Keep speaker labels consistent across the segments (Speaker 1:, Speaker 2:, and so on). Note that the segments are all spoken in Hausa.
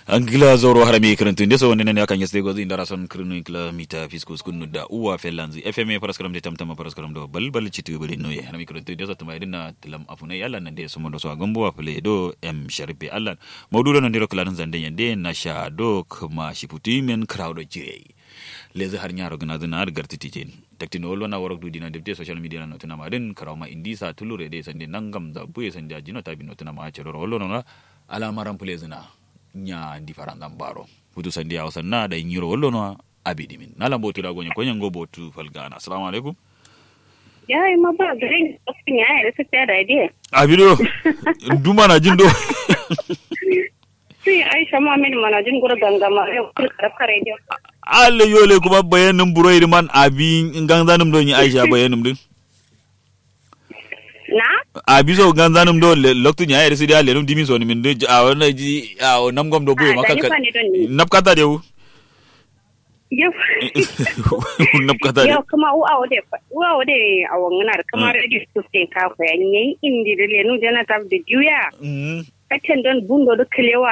Speaker 1: angila zoro harami kirintu nde so nene akan yeste gozi ndara son kirinu kila mita fiskus kunu da uwa felanzi fma paraskaram de tamtama paraskaram do bal bal chitu bari no ye harami kirintu nde so tuma idina tilam afune yalla nande so mondo so gambo wa fele do em sharpe allah mawdudo nan diro kala zande yande na sha do kuma shiputi men crowd jire lezi har nyaro gana zina har garti tijen takti no lona warok du dina debte social media no tuna madin karawma indisa tulure de sande nangam da buye sande ajino tabi no tuna ma chero rolo no alamaran pule zina nya ndi farandan baro futu sandi ya wasanna da yiro wollo no abidi min nala botu da gonye konyen go botu falgana assalamu alaikum
Speaker 2: ya yi ma ba garin kafin ya yi rasa ta da idea
Speaker 1: abido duma na jindo
Speaker 2: sai aisha ma mini mana jin gura gangama yau kul karafka radio
Speaker 1: alle yole kuma bayanin buroyi man abi ganzanim don yi aisha bayanin din
Speaker 2: na
Speaker 1: abi so ganzanim do loktu nya yere sidi alle num dimi so ni min de a wona ji a nam gom do buye
Speaker 2: Ah,
Speaker 1: maka
Speaker 2: da ni fa ni don ni.
Speaker 1: nap kata de wu
Speaker 2: yau
Speaker 1: nap kata de
Speaker 2: yau kuma uwa wade uwa wade a wangana da kuma radio to stay ka ko yan yayi indi da lenu jana tab da juya
Speaker 1: Mm,
Speaker 2: kacin don bundo da kalewa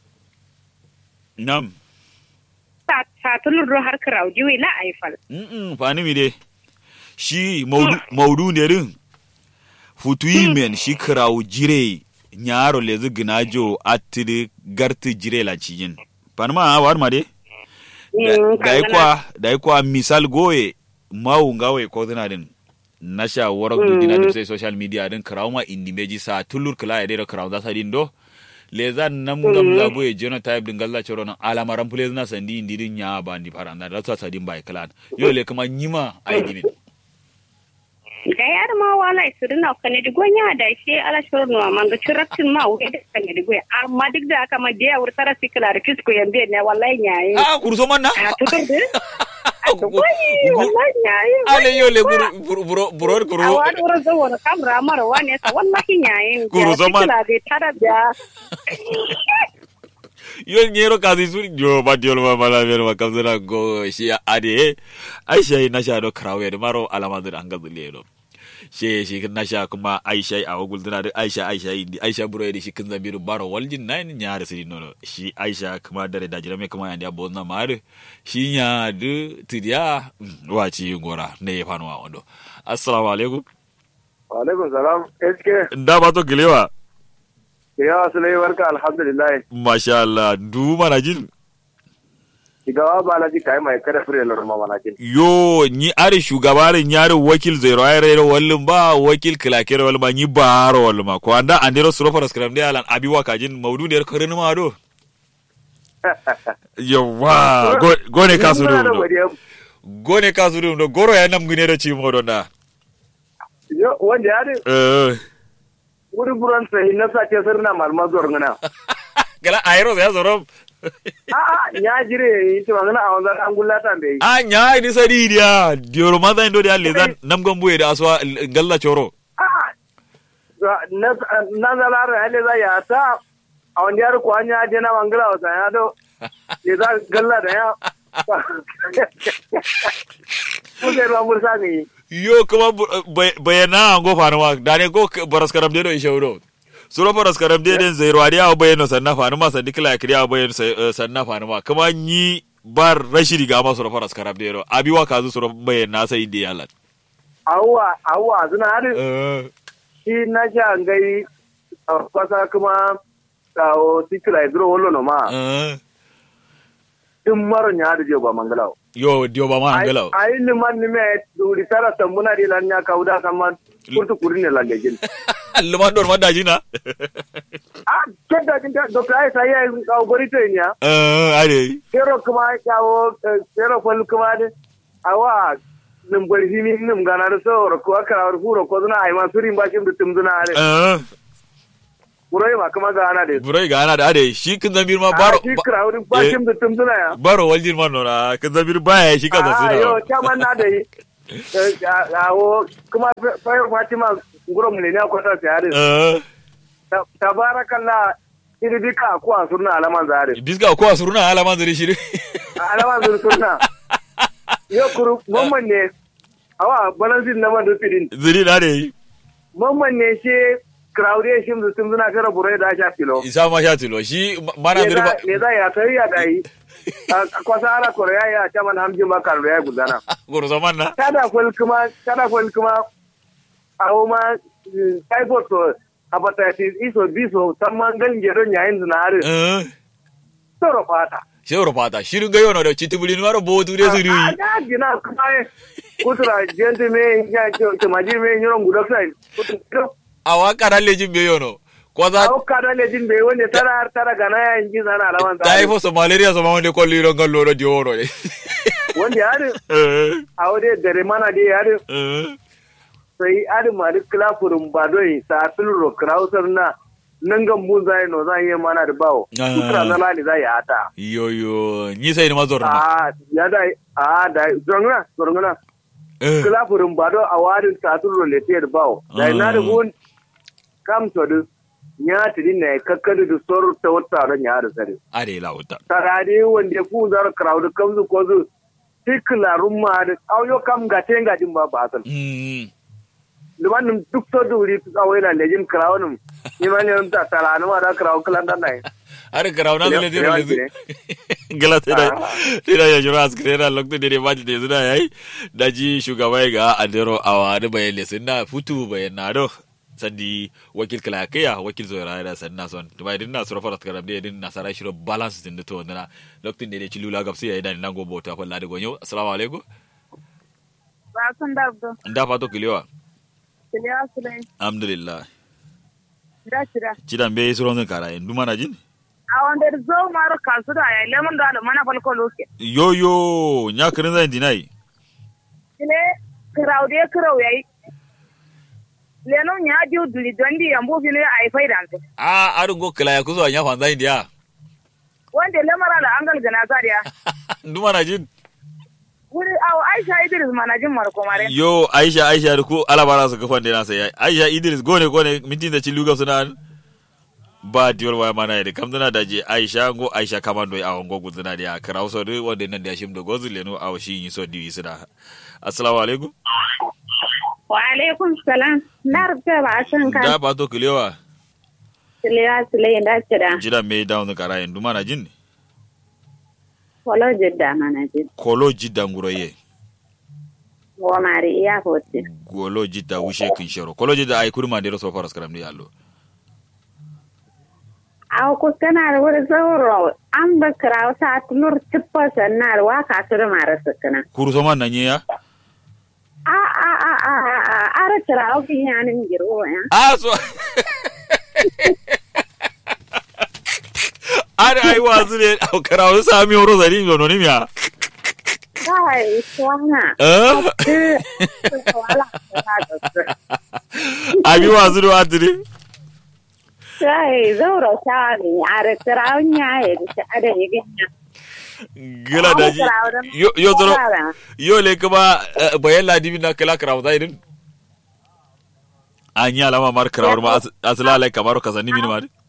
Speaker 1: nam
Speaker 2: ta ta tulur do har karau juyi la aifal
Speaker 1: Mm-mm, fani mi de shi maudu maudu ne rin futuyi men shi kirawu jire nyaro lezi ginajo atiri garti jire la cijin panma a war ma de
Speaker 2: Mm,
Speaker 1: da yi
Speaker 2: kangana.
Speaker 1: kwa da yi kwa misal goye mawu ngawe ko dina din nasha warok du dina din sai social media din kirawu ma indi meji sa tulur kila ya de kirawu za sa din do leza nam gam za boye genotype din galla choro na alamaran pule na sandi indi din nya ba ndi paranda da sa sa din bai klan yo le kuma nyima ai dimin
Speaker 2: da yar ma wala isirin na kane di gonya da shi ala shuru no man ga chiratin ma wuce da kane di gonya amma duk da haka ma da wur tara sikla da kisko yambe ne wallahi nyayi
Speaker 1: ah kurso man na
Speaker 2: a tutur de wallahi wallahi nyayi
Speaker 1: ale yo le buru buru buru buru
Speaker 2: a
Speaker 1: kuru
Speaker 2: wani wurin zo wani kamra mara wani sa wallahi nyayi
Speaker 1: Guru zaman.
Speaker 2: sikla da tara da
Speaker 1: yo nyero kazi suri yo ba diol ma mala ver ma kamzana go shi ade aisha na sha do krawe de maro alama da anga zule do she shi na sha kuma aisha a wagul dina da aisha aisha indi aisha buro da shi kin zambiru baro waljin nan nya da siri no shi aisha kuma dare da jirame kuma yanda bo na mare shi nya du tidiya waci gora ne ya fanuwa wando assalamu alaikum
Speaker 3: Alaikum salam. Eske
Speaker 1: da ba to gilewa
Speaker 3: ya sulai barka alhamdulillah.
Speaker 1: masha Allah du mana jin
Speaker 3: Shigawa ba na ji kai mai kada fure lor ma mana jin.
Speaker 1: yo ni are shugabarin yare wakil zero ayre wallin ba wakil kilakere wal ma ni baro wal ma ko anda andero suro for scrum de alan abi waka jin maudu der korin ma do yawa go gone kasu
Speaker 3: Muna da
Speaker 1: do
Speaker 3: godiya.
Speaker 1: gone kasu do goro ya nam gune da ci mo do na
Speaker 3: Yo wanda ya de
Speaker 1: eh
Speaker 3: wuri buran sai na sace sirna malma zuwar ngana.
Speaker 1: gala ayro ya zoro
Speaker 3: A a nya jire yi to ngana a wanzan an gullata da yi.
Speaker 1: a nya ni sadi dia dioro ma zan do dia le zan nam gambu da aswa galla choro
Speaker 3: A a na na zalara hale za ya ta a wanda ya ko anya je na mangala wa ya do. Ya za galla da ya. Mun sai ba mursa ne.
Speaker 1: yo kuma bu- bay- bayana an go fanuwa da ne go baras karam de do ishe wuro suro baras karam de den zero adiya o bayano sanna fanuwa sandi kila kriya o bayano sa- eh, sanna fanuwa kuma ni bar rashidi ga ma suro baras karam de do abi wa kazu suro bayana sai indi yalla
Speaker 3: Awwa awwa suna hadin
Speaker 1: eh
Speaker 3: shi na sha gai a kwasa kuma kawo tikila idro wolo no ma
Speaker 1: eh
Speaker 3: tun maro nya da je ba mangalawo
Speaker 1: yo dio ba ma angala
Speaker 3: ai ni man ni me duri tara tambuna di lan nya kauda sama kurtu kuri ne lan gejin
Speaker 1: luman dor manda jina
Speaker 3: a kedda din ta do kai sai ai kawo gori to nya
Speaker 1: eh ade
Speaker 3: kero kuma kawo kero fol kuma de awa nim gori himi nim gana da so ro ko aka ro furo ko zuna ai ma surin ba shin dutum zuna are
Speaker 1: eh
Speaker 3: kuroi ma kuma gana de
Speaker 1: burai ga ana da ade shi kin zamir ma baro
Speaker 3: a shi krawrin ba
Speaker 1: eh,
Speaker 3: shin dutum zuna ya
Speaker 1: baro waljin man no na kin zamir baya shi kaza
Speaker 3: Ah, yo,
Speaker 1: suna
Speaker 3: chairman na da yi. Awo, kuma fayar Fatima nguro mu ne ne akwata tare.
Speaker 1: eh
Speaker 3: Tabarakallah, iri dika ko a surna alaman zare.
Speaker 1: biska ko asuruna ala manzari shi
Speaker 3: Alaman zare surna. Yo kuru mamman ne. Awa balansin na man dufidin.
Speaker 1: zuri na da yi
Speaker 3: Mamman ne she crowd shi mu sun zuna kara burai da sha kilo
Speaker 1: isa ma sha tilo shi mana
Speaker 3: ne
Speaker 1: dirba
Speaker 3: za ne za ya kai ya dai a kwasa ara korea ya ta man hamji makar da ya gudana
Speaker 1: goro zaman na
Speaker 3: kada kwal kuma kada kwal kuma awo ma mm, typhoid to hepatitis iso biso tamman galin gedon yayin zinare
Speaker 1: eh
Speaker 3: soro fata
Speaker 1: shewro fata shirin ga yono da chitibuli no ro botu de suri
Speaker 3: Ah, ah, gina kuma eh, kutura gente me ya ke maji me nyoron gudok sai
Speaker 1: awa kara lejin be yono ko za
Speaker 3: awo kada lejin be wonde tara har tara gana ya inji sana alawan
Speaker 1: ta ifo so malaria so ma wonde ko liro ngallo ro dioro de
Speaker 3: wonde yari
Speaker 1: eh
Speaker 3: awo de dare mana de yari
Speaker 1: eh
Speaker 3: sai adi mari kila furum badoi sa tulro krausar na nangan mun zai no zai yi mana da bawo
Speaker 1: Ah.
Speaker 3: kutura na lali zai ya ata
Speaker 1: yo yo ni sai ni mazor na
Speaker 3: a ya da a da zongna zongna
Speaker 1: eh
Speaker 3: kila furum bado a wadin sa tulro lete da bawo da na da
Speaker 1: Ah.
Speaker 3: gun kam to du nya tidi ne kakkadu du sor ta wata don ya da sare
Speaker 1: are la wuta
Speaker 3: tarade wanda ku zar crowd kam zu ko zu tikla rumma da auyo kam ga tenga jin ba ba san
Speaker 1: mm
Speaker 3: limanin duk to duri tu kawai na lejin crown ni ma ne ta tara no da crown klan dan nai
Speaker 1: are garauna
Speaker 3: Lewa-
Speaker 1: le de
Speaker 3: lewa
Speaker 1: le
Speaker 3: ne.
Speaker 1: gala te da
Speaker 3: Ah.
Speaker 1: te da ya jura askre da lokto de de baji de zuna yayi daji shugaba ga adero awa da bayan le sunna futu bayan na do sandi wakil kala kaya wakil zo ra da sanna son to bai dinna sura farat karam de din nasara shiro balance din to na lokto de de chilula gapsi yayi da nan go bota falla de gonyo assalamu alaikum
Speaker 2: ba san da abdo
Speaker 1: nda fato kiliwa
Speaker 2: kiliya sulai
Speaker 1: alhamdulillah
Speaker 2: da shira
Speaker 1: cidan be suron kara en duma na jin
Speaker 2: a wanda zo maro kasu da ya lemon da da mana falko loke
Speaker 1: yo yo nya kirin zan dinai
Speaker 2: ile crowd ya crowd yayi lenon ya ji duli dondi yambo fili ai faidan
Speaker 1: a aru go kala ya kuzo nya fanza india
Speaker 2: wanda lamara da angal gana zariya
Speaker 1: duma na jin
Speaker 2: wuri awo aisha idris manajin marko mare
Speaker 1: yo aisha aisha da ku alabara su kafan da nasa yayi aisha idris gone gone mintin da cilu suna ba diwar waya mana da kam dana da je aisha go aisha kamando a wango gudana da ya kara so da wanda nan da shim da gozu leno a shi yi so diwi suna assalamu alaikum
Speaker 2: wa alaikum salam na rubuta ba a san
Speaker 1: da
Speaker 2: ka
Speaker 1: ba to kilewa
Speaker 2: kiliya sulai da shira
Speaker 1: jira me down kara yin duma na jin
Speaker 2: wala jidda manajin
Speaker 1: kolo jidda nguroye
Speaker 2: wa mari iya hoti
Speaker 1: golo jidda wushe kin shero kolo jidda ay kurma da so faras karam ni allo
Speaker 2: aw kuskana da wuri zauro an ba kira wata tulur tippa sannar wa ka su da mara sukana
Speaker 1: kuru so man nanye ya
Speaker 2: a a a a a a ara kira wa kin yanin giro ya
Speaker 1: Ah, so. Ari ai wazu ne a karawa sami horo zari mi ononi miya.
Speaker 2: kai swana
Speaker 1: Eh?
Speaker 2: wala ka da
Speaker 1: Abi wazu ne wazu ne.
Speaker 2: kai zauro shawani ara kira nya ya da ada yiganya
Speaker 1: Gila da ji. Yo yo zoro. Yo le kuma eh, bayan ladibi na kala karawa zai din. An yi alama mar karawar ma as- asila lai kamar ka sani mini ma. di.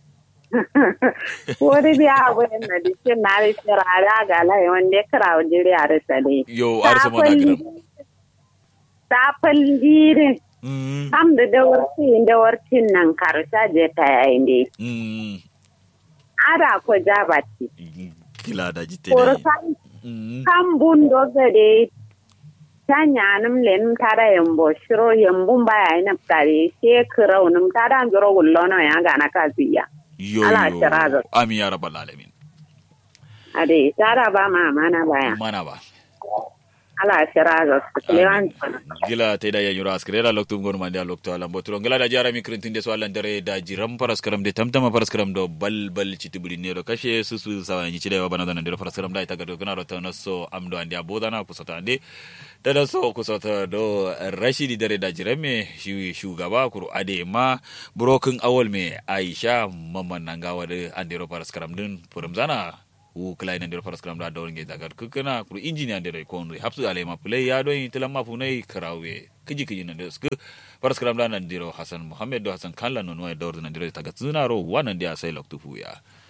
Speaker 2: wani biya abin da dikin na da shirara ga lai wanda ya kira wa jiri a rasa dai
Speaker 1: Yo arsa mana gidan.
Speaker 2: safin jirin
Speaker 1: Mm.
Speaker 2: kam da dawarci dawarcin nan karsha je ta yayin dai
Speaker 1: Mm.
Speaker 2: ada ko jabati
Speaker 1: Gila da ji tere.
Speaker 2: kursan
Speaker 1: Mm.
Speaker 2: kan bundo gade tanya nim len tada yambo shiro yambun baya ina tare she kirau nim tada joro gullono ya gana kaziya
Speaker 1: Yo
Speaker 2: Ala
Speaker 1: yo.
Speaker 2: tiraga.
Speaker 1: Amin ya rabbal alamin.
Speaker 2: ade tada ba ma mana baya
Speaker 1: Mana ba.
Speaker 2: ala shiraga lewan
Speaker 1: gila te da yanyuro askrera loktu ngonu mande loktu alam botro gila da jara mi krintin de so alan dare da jiram paras karam de tamtama paras karam do bal bal chiti buri nero kashe susu sawa ni chide wa bana dana de paras karam da ita gado kana rota no so amdo andi aboda na kusota ande da da so kusota do rashidi dare da jirame shi shugaba kuru ade ma broken awol me aisha mamman nangawa de ande ro paras karam din purum zana wu klai nan der faras kram da dawon ge dagar kukuna kuru engineer der ko nri hapsu ale ma play ya do tilam ma funai karawe kiji kiji nan der sku faras kram da nan diro hasan muhammad do hasan kallan non wa dawr nan diro taga tsuna ro wanan dia sai loktu fuya